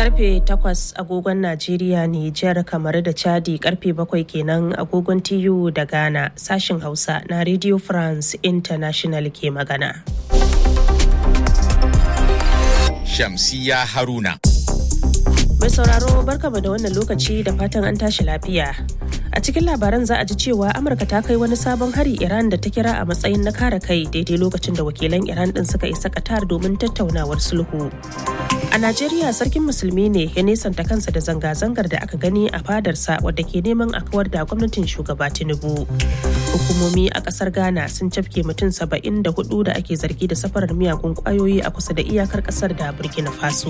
karfe 8 agogon Najeriya, Nijar, kamar da Chadi karfe 7 kenan agogon TU da Ghana sashin Hausa na Radio France International ke magana. Shamsiya Haruna. Mai sauraro barkama da wannan lokaci da fatan an tashi lafiya. A cikin labaran za a ji cewa Amurka ta kai wani sabon hari Iran da ta kira a matsayin na kare kai daidai lokacin da wakilan Iran din suka isa Qatar domin tattaunawar sulhu. A Najeriya sarkin musulmi ne ya nesanta kansa da zanga-zangar da aka gani a fadarsa wadda ke neman a kawar da gwamnatin shugaba Tinubu. Hukumomi a kasar Ghana sun cafke mutum saba'in da hudu da ake zargi da safarar miyagun kwayoyi a kusa da iyakar kasar da Burkina Faso.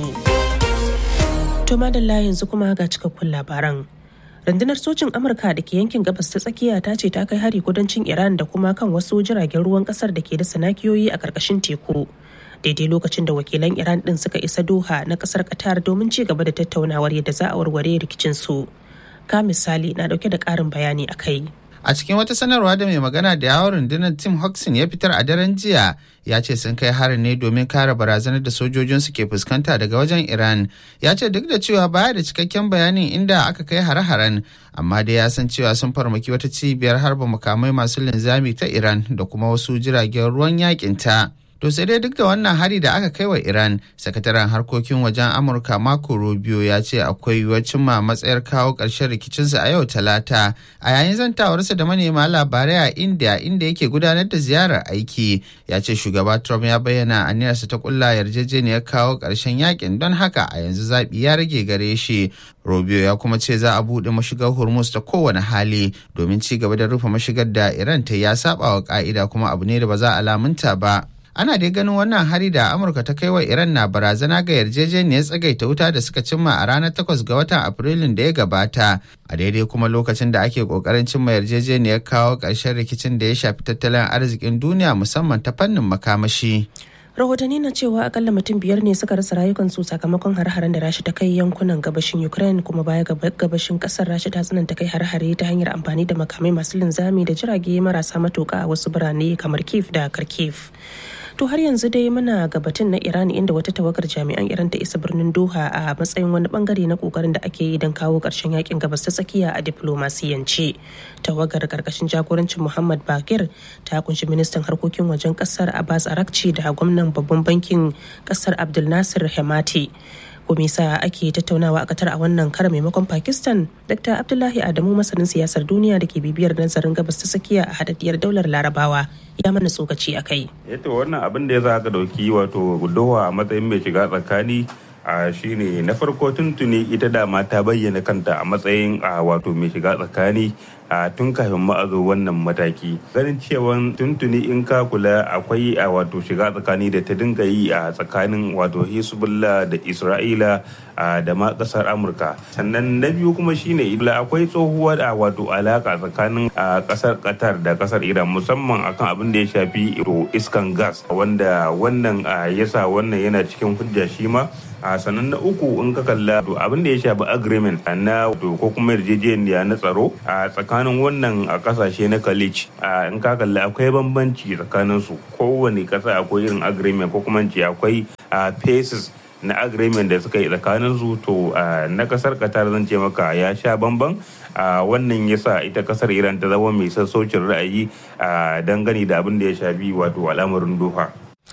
To madalla yanzu kuma ga cikakkun labaran. rundunar sojin amurka da ke yankin gabas ta tsakiya ta ce ta kai hari kudancin iran da kuma kan wasu jiragen ruwan kasar da ke da sanakiyoyi a karkashin teku daidai lokacin da wakilan iran din suka isa doha na kasar qatar domin ci gaba da tattaunawar yadda za a warware rikicin su ka misali na dauke da karin bayani a kai A cikin wata sanarwa da mai magana da yawon rundunar Tim Hodgson ya fitar a daren jiya ya ce sun kai harin ne domin kare barazanar da sojojinsu ke fuskanta daga wajen Iran. Ya ce duk da cewa baya da cikakken bayanin inda aka kai hare-haren amma dai ya san cewa sun farmaki wata cibiyar harba makamai masu linzami ta Iran da kuma wasu jiragen ruwan yakin ta. To sai dai duk da wannan hari da aka kai wa Iran, sakataren harkokin wajen Amurka Marco Rubio ya ce akwai yiwuwar cimma matsayar kawo ƙarshen rikicinsa a yau Talata. A yayin zantawarsa da manema labarai a India inda yake gudanar da ziyarar aiki, ya ce shugaba Trump ya bayyana aniyarsa ta kulla yarjejeniyar kawo ƙarshen yakin don haka a yanzu zaɓi ya rage gare shi. Rubio ya kuma ce za a buɗe mashigar Hormuz ta kowane hali domin ci gaba da rufe mashigar da Iran ta ya saba wa ƙa'ida kuma abu ne da ba za a lamunta ba. ana dai ganin wannan hari da amurka ta kai wa iran na barazana ga yarjejeniyar tsagaita wuta da suka cimma a ranar 8 ga watan afrilun da ya gabata a daidai kuma lokacin da ake kokarin cimma yarjejeniyar kawo ƙarshen rikicin da ya shafi tattalin arzikin duniya musamman ta fannin makamashi rahotanni na cewa akalla mutum biyar ne suka rasa rayukansu sakamakon har-haren da rashi ta kai yankunan gabashin ukraine kuma baya ga gabashin kasar rashi ta tsananta kai har-hare ta hanyar amfani da makamai masu linzami da jirage marasa matuka a wasu birane kamar kiev da kharkiv to har yanzu dai muna gabatin na iran inda wata tawagar jami'an iran ta isa birnin doha a matsayin wani bangare na kokarin da ake yi don kawo karshen yakin gabas ta tsakiya a diplomasiyance tawagar karkashin jagorancin muhammad bakir ta kunshi ministan harkokin wajen kasar abbas arakci da gwamnan babban bankin kasar abdul nasir hemati komisa ake tattaunawa a katar a wannan kara maimakon pakistan dr abdullahi adamu masanin siyasar duniya da ke bibiyar nazarin gabas ta tsakiya a hadaddiyar daular larabawa ya mana tsokaci a kai yato wannan abin da ya za ka dauki wato doha a matsayin mai shiga tsakani a shine na farko tuntuni ita dama ta bayyana kanta a matsayin a wato mai shiga tsakani a tun kafin ma a zo wannan mataki ganin cewa tuntuni in ka kula akwai a wato shiga tsakani da ta dinga yi a tsakanin wato hezbollah da isra'ila da ma kasar amurka sannan na biyu kuma shine ila akwai tsohuwa da wato alaka tsakanin kasar qatar da kasar iran musamman akan abin da ya shafi iskan gas wanda wannan yasa wannan yana cikin hujja shi ma a sannan na uku in ka kalla abin da ya shafi agreement na ko kuma yarjejeniya na tsaro a tsakanin wannan a kasashe na college in ka kalla akwai bambanci tsakanin su kowane kasa akwai irin agreement ko kuma ce akwai phases na agreement da suka yi tsakanin su to na kasar qatar zan ce maka ya sha bamban wannan yasa ita kasar iran ta zama mai sassaucin ra'ayi dangane da abin da ya shafi wato al'amarin doha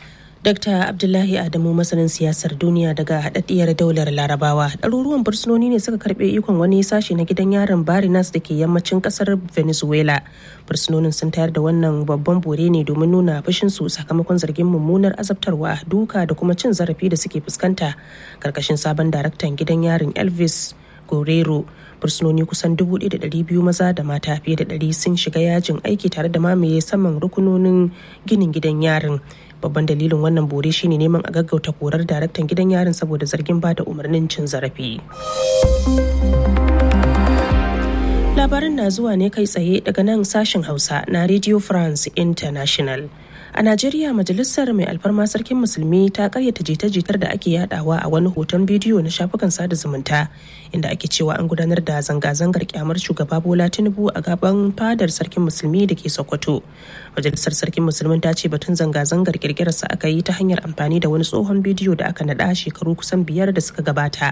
Dr. Abdullahi Adamu masanin siyasar duniya daga haɗaɗɗiyar daular Larabawa. Ɗaruruwan fursunoni ne suka karɓe ikon wani sashe na gidan yaron Barinas da ke yammacin ƙasar Venezuela. Fursunonin sun tayar da wannan babban bore ne domin nuna fushinsu sakamakon zargin mummunar azabtarwa, duka da kuma cin zarafi da suke fuskanta. Karkashin sabon daraktan gidan yarin Elvis Guerrero fursunoni kusan 1,200 maza da mata fiye da 100 sun shiga yajin aiki tare da mamaye saman rukunonin ginin gidan yarin babban dalilin wannan bore shine neman a gaggauta korar daraktan gidan yarin saboda zargin ba da umarnin cin zarafi labaran na zuwa ne kai tsaye daga nan sashen hausa na radio france international a najeriya majalisar mai alfarma sarkin musulmi ta karyata jita-jitar da ake yadawa a wani hoton bidiyo na shafukan sada zumunta inda ake cewa an gudanar da zanga-zangar kyamar shugaba bola tinubu a gaban fadar sarkin musulmi da ke sokoto majalisar sarkin musulmin ta ce batun zanga-zangar kirkirarsa aka yi ta hanyar amfani da wani tsohon bidiyo da aka naɗa shekaru kusan biyar da suka gabata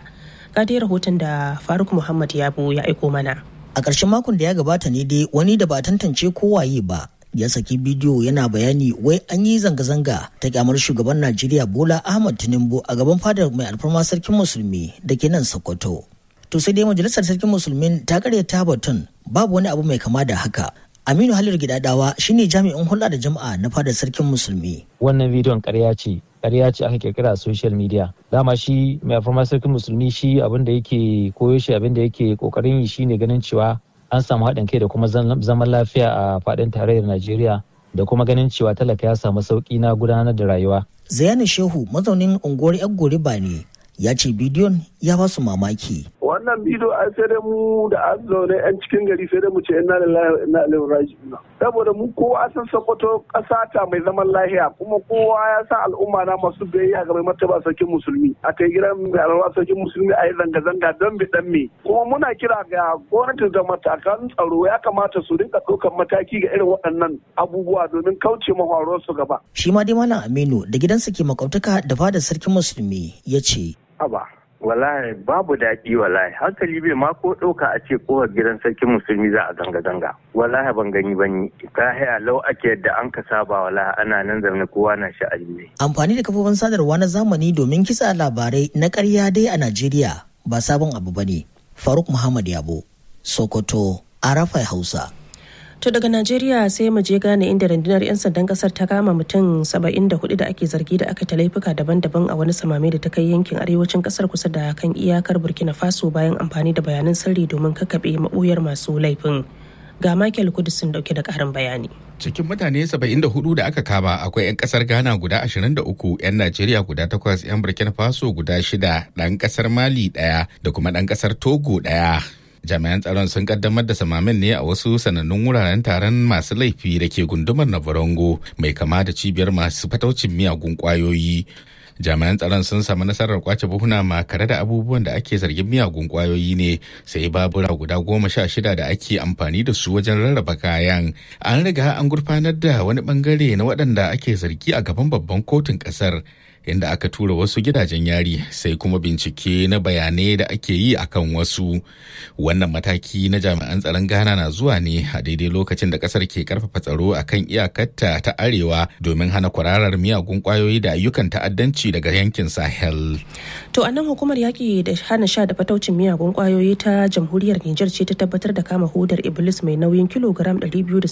ga dai rahoton da faruk muhammad yabo ya aiko mana a ƙarshen makon da ya gabata ne dai wani da ba tantance kowaye ba ya saki bidiyo yana bayani wai an yi zanga-zanga ta kyamar shugaban najeriya bola ahmad tinubu a gaban fadar mai alfarma sarkin musulmi da ke nan sokoto to sai dai majalisar sarkin musulmin ta karyata batun babu wani abu mai kama da haka aminu halir gidadawa shine jami'in hulɗa da jama'a na fadar sarkin musulmi wannan bidiyon karya ce karya ce aka kirkira a social media dama shi mai alfarma sarkin musulmi shi abin da yake koyo shi abin da yake kokarin yi shine ganin cewa an samu haɗin kai da kuma zaman lafiya a faɗin tarayyar najeriya da kuma ganin cewa talaka ya samu sauƙi na gudanar da rayuwa zayani shehu mazaunin unguwar yan goriba ne ya ce bidiyon ya ba su mamaki. Wannan bidiyo a sai dai mu da an zaune 'yan cikin gari sai dai mu ce ina lillahi ina ilaihi raji'un. Saboda mu kowa san Sokoto ƙasa ta mai zaman lahiya kuma kowa ya sa al'umma na masu biyayya ga mai martaba sarkin musulmi. A kai gidan mai alwa sarkin musulmi a yi zanga-zanga don bi dan me. Kuma muna kira ga gwamnati da matakan tsaro ya kamata su rinka ɗaukar mataki ga irin waɗannan abubuwa domin kauce mafaruwar su gaba. Shi ma dai Malam Aminu da gidansa ke makautaka da fadar sarkin musulmi ya ce. haba wallahi babu daɗi wallahi hankali bai ma ko ɗauka a ce kowar gidan sarkin musulmi za a zanga-zanga wallahi ban gani ban yi ka haya lau ake yadda an ka saba wallahi ana nan zaune kowa na sha'ani ne. amfani da kafofin sadarwa na zamani domin kitsa labarai na ƙarya dai a najeriya ba sabon abu bane faruk muhammad yabo sokoto arafai hausa To daga Najeriya sai mu je gane inda rundunar 'yan sandan kasar ta kama mutum 74 da ake zargi da aka ta laifuka daban-daban a wani samame da ta kai yankin arewacin kasar kusa da kan iyakar Burkina Faso bayan amfani da bayanan sirri domin kakkaɓe maɓoyar masu laifin. Ga Michael Kudusin dauke da ƙarin bayani. Cikin mutane 74 da aka kama akwai 'yan kasar Ghana guda 23, 'yan Najeriya guda 8, 'yan Burkina Faso guda 6, ɗan kasar Mali ɗaya da kuma ɗan kasar Togo ɗaya. jami'an tsaron sun kaddamar da samamin ne a wasu sanannun wuraren taron masu laifi da ke gundumar navarongo mai kama da cibiyar masu fataucin miyagun kwayoyi jami'an tsaron sun samu nasarar kwace buhuna makare da abubuwan da ake zargin miyagun kwayoyi ne sai babura guda goma sha shida da ake amfani da su wajen rarraba kayan an riga an gurfanar da wani bangare na waɗanda ake zargi a gaban babban kotun ƙasar inda aka tura wasu gidajen yari sai kuma bincike na bayanai da ake yi akan wasu wannan mataki na jami'an tsaron ghana na zuwa ne a daidai lokacin da kasar ke karfafa tsaro akan iyakarta ta arewa domin hana kwararar miyagun kwayoyi da ayyukan ta'addanci daga yankin sahel To a nan hukumar yaƙi da hana sha da fataucin miyagun kwayoyi ta jamhuriyar Nijar ce ta tabbatar da kama hudar Iblis mai nauyin kilogram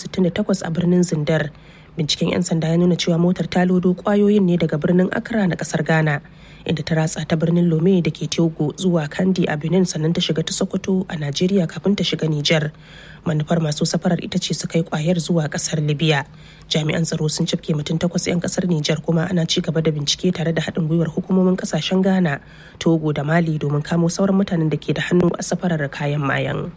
268 a birnin Zindar. binciken 'yan sanda ya nuna cewa motar ta lodo kwayoyin ne daga birnin accra na kasar ghana inda ta ratsa ta birnin lome da ke togo zuwa kandi a benin sannan ta shiga ta sokoto a najeriya kafin ta shiga niger manufar masu safarar ita ce su kai kwayar zuwa kasar libya jami'an tsaro sun cafke mutum takwas 'yan kasar niger kuma ana ci gaba da bincike tare da haɗin gwiwar hukumomin kasashen ghana togo da mali domin kamo sauran mutanen da ke da hannu a safarar kayan mayan.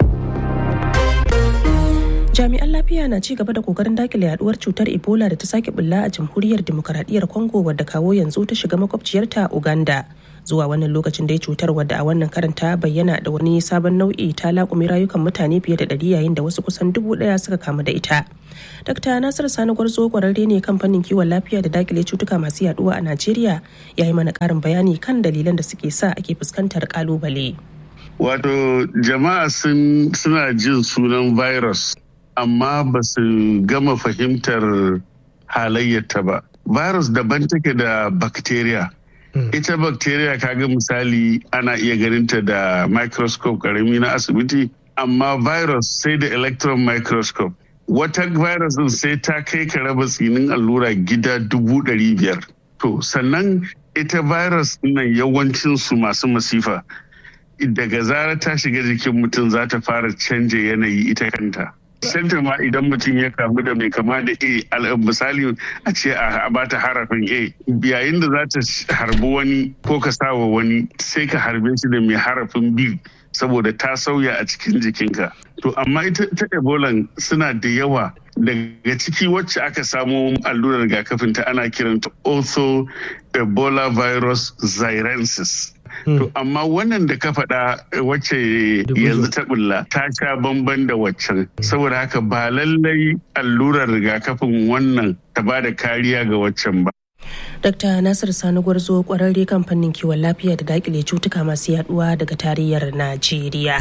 jami'an lafiya na ci gaba da kokarin dakile yaduwar cutar ebola da ta sake bulla a jamhuriyar demokaradiyyar congo wadda kawo yanzu ta shiga makwabciyarta uganda zuwa wannan lokacin dai cutar wadda a wannan karin ta bayyana da wani sabon nau'i ta laƙumi rayukan mutane fiye da ɗari yayin da wasu kusan dubu ɗaya suka kamu da ita Dr. Nasir Sani Gwarzo kwararre ne kan fannin kiwon lafiya da dakile cutuka masu yaduwa a Najeriya ya yi mana ƙarin bayani kan dalilan da suke sa ake fuskantar ƙalubale. Wato jama'a suna jin sunan virus amma ba su gama fahimtar halayyarta ba. Virus daban take da bacteria. Ita bacteria kaga misali ana iya ganinta da microscope karami na asibiti, amma virus sai da electron microscope. Wata virus din sai ta kai ka raba tsinin allura gida dubu ɗari biyar. To, sannan ita virus nan yawancinsu masu masifa. Daga zarar ta shiga jikin mutum za ta fara canja yanayi ita kanta. Santa ma idan mutum ya kamu da mai kama da A misali a ce a bata harafin A yayin da za ta harbi wani ko ka sawa wani sai ka harbe shi da mai harafin B saboda ta sauya a cikin jikinka. To amma ita ta Ebola suna da yawa daga ciki wacce aka samo allurar rigakafin ta ana kiranta ortho Ebola virus xirensis. To amma wannan da ka faɗa wacce yanzu ta bulla ta sha bamban da waccan saboda haka ba lallai allurar rigakafin wannan ta ba da kariya ga waccan ba. Dr. Nasir Sani Gwarzo kwararre kan fannin kiwon lafiya da dakile cutuka masu yaduwa daga tarayyar Najeriya.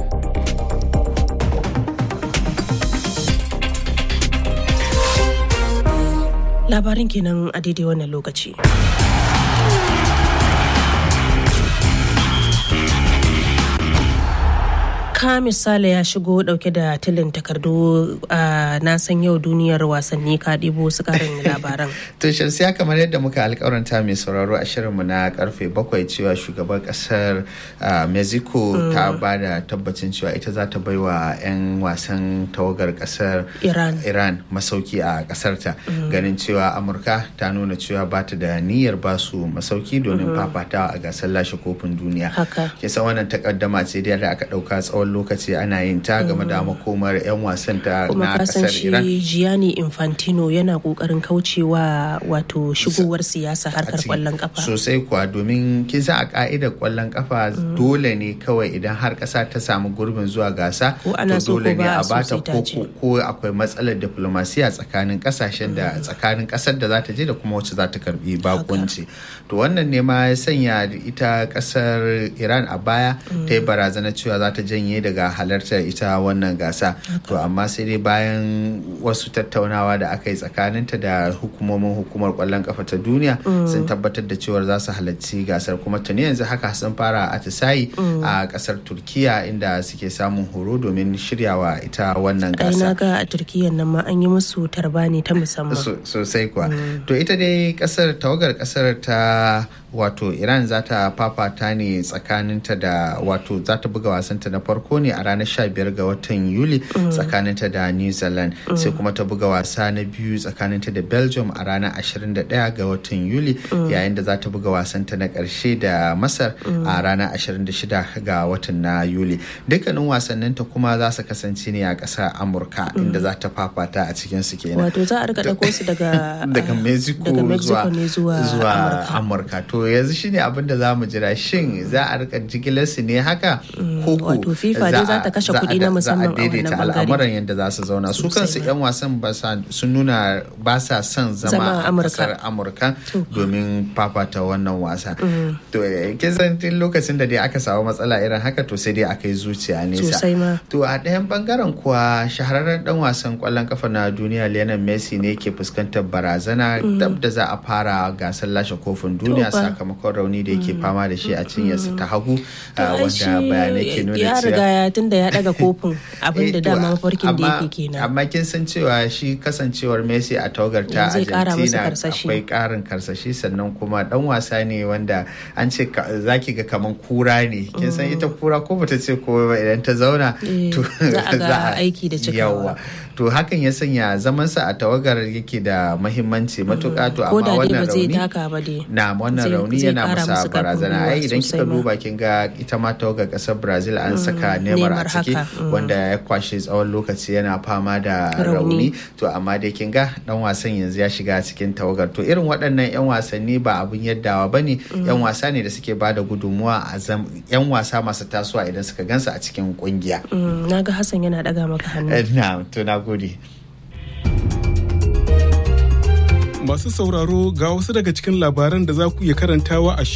Labarin kenan a daidai wannan lokaci. ka misali ya shigo dauke da tilin takardu a na san yau duniyar wasanni ka ɗibo su karin labaran. to shamsiya kamar yadda muka alkawaranta mai sauraro a shirinmu na karfe bakwai cewa shugaban kasar mexico ta ba da tabbacin cewa ita za ta baiwa 'yan wasan tawagar kasar iran iran masauki a kasarta ganin cewa amurka ta nuna cewa ba ta da niyyar ba su masauki domin fafatawa a gasar lashe kofin duniya kisa wannan takaddama ce da aka dauka tsawon lokaci ana yin ta game da makomar 'yan wasan ta na kasar Iran. Kuma Gianni Infantino yana kokarin kaucewa wato shigowar siyasa harkar kwallon kafa. Sosai kuwa domin kin san a ka'idar kwallon kafa dole ne kawai idan har kasa ta samu gurbin zuwa gasa ko ana to so dole ko ne ba a a so bata sai ta ko je. ko akwai matsalar diplomasiya tsakanin kasashen da tsakanin kasar da za ta je da kuma wacce za ta karbi bakunci. To wannan ne ma ya sanya ita kasar Iran a baya ta yi barazana cewa za ta janye daga halartar ita wannan gasa to amma sai dai bayan wasu tattaunawa da aka yi tsakaninta da hukumomin hukumar kwallon kafa ta duniya sun tabbatar da cewar za su halarci gasar kuma tuni yanzu haka sun fara atisayi a kasar turkiya inda suke samun horo domin shiryawa ita wannan Ai na gasa ga a Turkiyyar nan ma an yi musu tarbani ta musamman. So- sosai kuwa to ita dai kasar tawagar kasar ta wato iran za ta fafata ne tsakaninta da wato za ta buga wasanta na farko ne a ranar 15 ga watan yuli tsakaninta da new zealand sai kuma ta buga wasa na biyu tsakaninta da belgium a ranar 21 ga watan yuli yayin da za ta buga wasanta na karshe da masar a ranar 26 ga watan na yuli dukkanin wasanninta kuma za su kasance ne a ƙasar amurka inda za ta fafata a cikin su kenan Wato za a rika ɗauko su daga daga mexico, daga Mexico ne zuwa, zuwa Amurka. amurka to yanzu shine abin da za mu jira shin za a rika jigilar su ne haka ko ko wato FIFA dai za ta kashe za a- kuɗi na musamman a za a daidaita wannan bangare. al'amuran yadda za su zauna su Sosai kansu ma. yan wasan ba sa- sun nuna ba sa son Zama zama a a Amurka. kasar amurka domin fafata wannan wasa to eh, kin san tun lokacin da dai aka samu matsala irin haka to sai dai aka yi zuciya nesa Sosai ma. To a ɗayan bangaren kuwa shahararren dan wasan kwallon kafa na duniya Lionel Messi ne ke fuskantar barazana dab da za a fara gasar lashe kofin duniya To fa. sakamakon rauni da yake fama da shi a cinyarsa ta hagu To ah, ai wanda shi bayanai ke nuna ya riga cewa ya tunda ya daga kofin abin da Eh, to, dama mafarkin da amma- yake kenan. Amma kin san cewa shi kasancewar Messi a tawagar ta Zai kara masa Argentina karsashi. akwai karin karsashi sannan kuma dan wasa ne wanda an ce ka- zaki ga kaman kura ne. Kin san ita kura ko bata ce ko ba idan ta zauna Eh, to za a ga aiki da cikawa. Yawwa. To hakan ya sanya zamansa a tawagar yake da mahimmanci matuƙa to Ko amma da dai wannan ba zai rauni taka ba dai. na wannan Zai- rauni zai yana kara masa musu karfin barazana gwiwa ai idan sosai kika ma. duba kin ga ita ma tawagar kasar brazil an saka neymar a Neymar ciki haka, mm. wanda ya kwashe tsawon lokaci yana fama da Rauni. rauni to amma dai kin ga dan wasan yanzu ya shiga cikin tawagar to irin waɗannan yan wasanni ba abun yaddawa bane yan wasa ne da suke bada gudunmuwa a zam yan wasa masu tasowa idan suka gansu a cikin kungiya Mm, na ga Hassan yana daga maka hannu. Eh, na to na gode Masu sauraro ga wasu daga cikin labaran da za ku iya karantawa a